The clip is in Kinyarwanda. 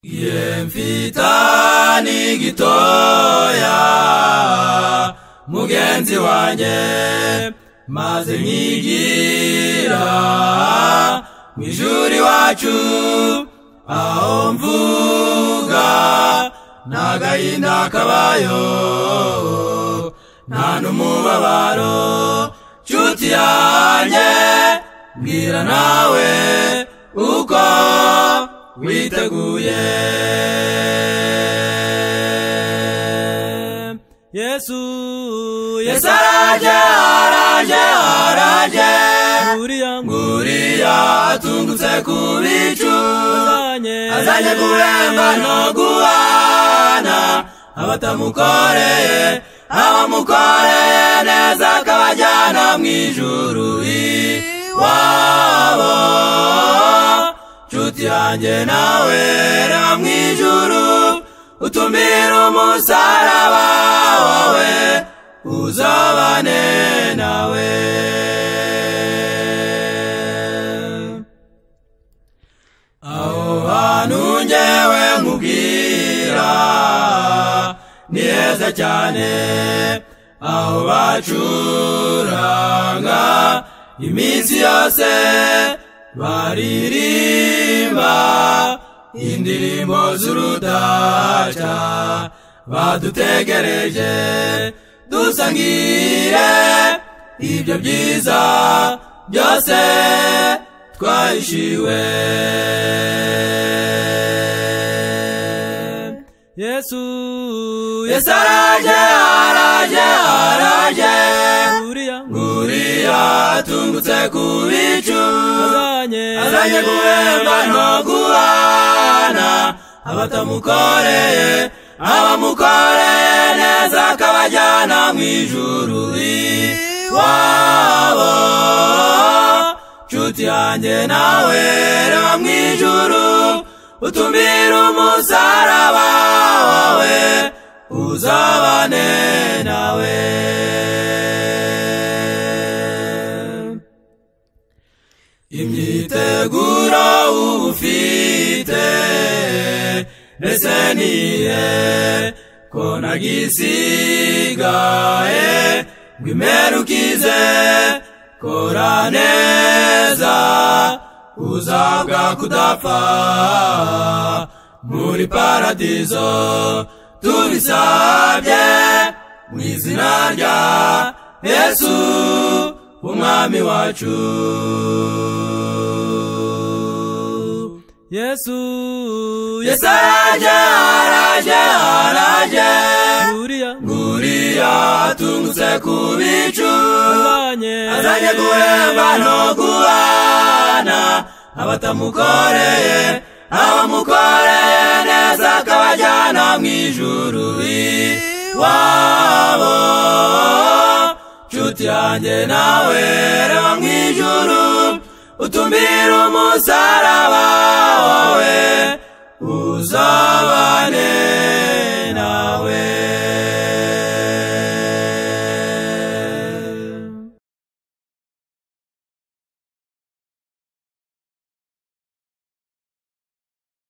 ye mfitani gitoya mugenzi wanjye maze nkigira mu ishuri iwacu aho mvuga nta gahinda kabayo nta n'umubabaro nshuti yanjye mbwira nawe uko witeguye yesu yesu araje araje araje nguriya nguriya atungutse ku bicu azanye kuremba no guhana abatamukoreye abamukoreye neza akabajyana mu ijuru iwabo nshuti yanjye nawe ra mu ijuru utumira umusaraba wawe uzabane nawe aho hantu njyewe nkubwira ni heza cyane aho bacuranga iminsi yose baririmba indirimbo z'urudaca badutegereje dusangire ibyo byiza byose twahishiwe yesu yesu araje araje araje nguriya atungutse ku bicu azanye guhemba no guhana abatamukoreye abamukoreye neza akabajyana mu ijuru iwabo nshuti yanjye nawe reba mu ijuru utumira umusaraba wawe uzabane nawe imyiteguro uba ufite ndetse niye ko nagisigaye ngo imerukize kora neza uzabwa kudapfa muri paradizo tubisabye mu izina rya yesu umwami wacu yesu yesu araje araje araje nguriya atungutse ku bicu azanye guhemba no guhana abatamukoreye abamukoreye neza akabajyana mu ijuru iwabo nshuti yanjye nawe reba mu ijuru utumira umusaraba wawe uzabane